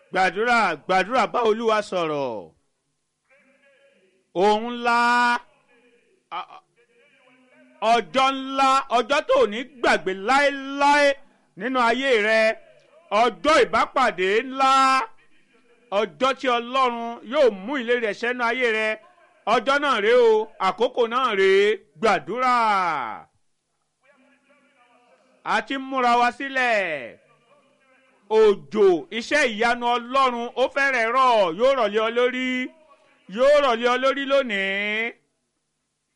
gbàdúrà gbàdúrà bá olúwa sọ̀rọ̀ òun ńlá a- a- ọjọ́ ńlá ọjọ́ tó ní gbàgbé láéláé nínú ayé rẹ ọjọ́ ìbápàdé ńlá ọjọ́ tí ọlọ́run yóò mú ìlérí rẹ̀ sẹ́nu ayé rẹ ọjọ́ náà rèé o àkókò náà rèé gbàdúrà a ti ń múra wa sílẹ̀ òjò iṣẹ́ ìyanu ọlọ́run ó fẹ́rẹ̀ rọ̀ yóò rọ̀lẹ́ ọ lórí yóò rọ̀lẹ́ ọ lórí lónìí